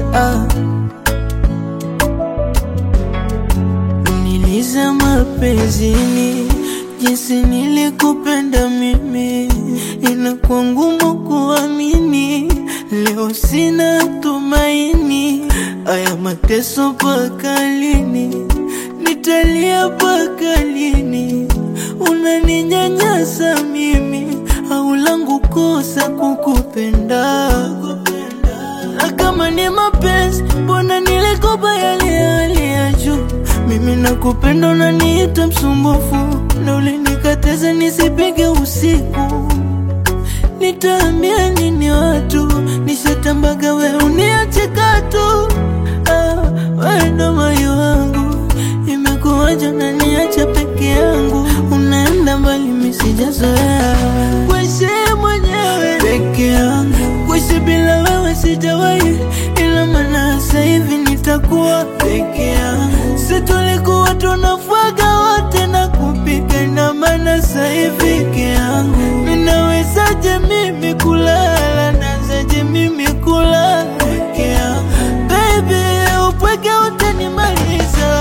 ah. Niliza mapenzini jinsi nilikupenda mimi, inakuwa ngumu kuamini. Leo sina tumaini, aya mateso mpaka lini? Nitalia mpaka lini? Unaninyanyasa mimi, au langu kosa kukupenda? Na kama ni mapenzi, mbona nilikopa yale hali ya juu? Mimi nakupenda, unaniita msumbufu, na ulinikataza nisipige usiku. Nitaambia nini watu? Nishatambaga we uniache katu. Ah, wewe ndo moyo wangu, imekuwaje unaniacha peke yangu? Unaenda mbali, mimi sijazoea kuishi mwenyewe peke yangu, kuishi bila wewe sijawahi, ila maana sasa hivi nitakuwa peke yangu. Si tulikuwa tunafuaga wote na kupika, ina maana sasa hivi peke yangu. Ninawezaje mimi kulala, nawezaje mimi kulala peke yangu? Baby, upweke utanimaliza.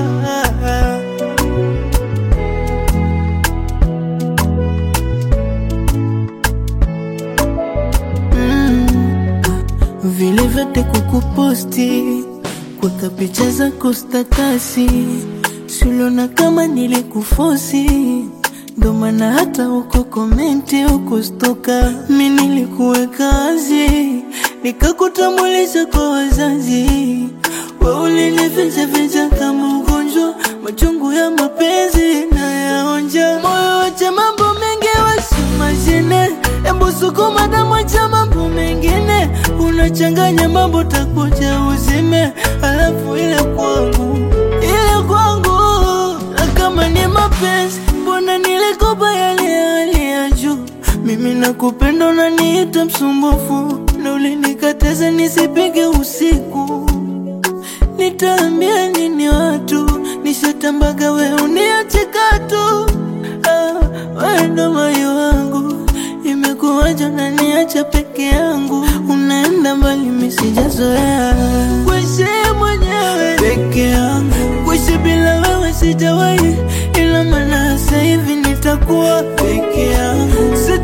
Mm. Vile vyote kukuposti kuweka picha zako statasi, suliona kama nilikufosi, ndo maana hata uko komenti uko stoka. Mi nilikuweka wazi, nikakutambulisha kwa wazazi, we ulinifichaficha kama ugonjwa, machungu ya mapenzi na yaonja. Moyo wacha mambo mengi wasimashine, embu sukuma damu, acha mambo mengine, unachanganya mambo, takuja uzime, alafu ile kwangu, ile kwangu. Na kama ni mapenzi, mbona nilikopa yale ya hali ya juu? Mimi nakupenda, unaniita msumbufu, na ulinikataza nisipige usiku. Nitaambia nini watu? Nishatambaga we uniache katu. Ah, wewe ndo moyo wangu, imekuwaje unaniacha peke yangu? Unaenda mbali, mimi sijazoea kuishi mwenyewe peke yangu, kuishi bila wewe sijawahi, ila maana sasa hivi nitakuwa peke yangu. Si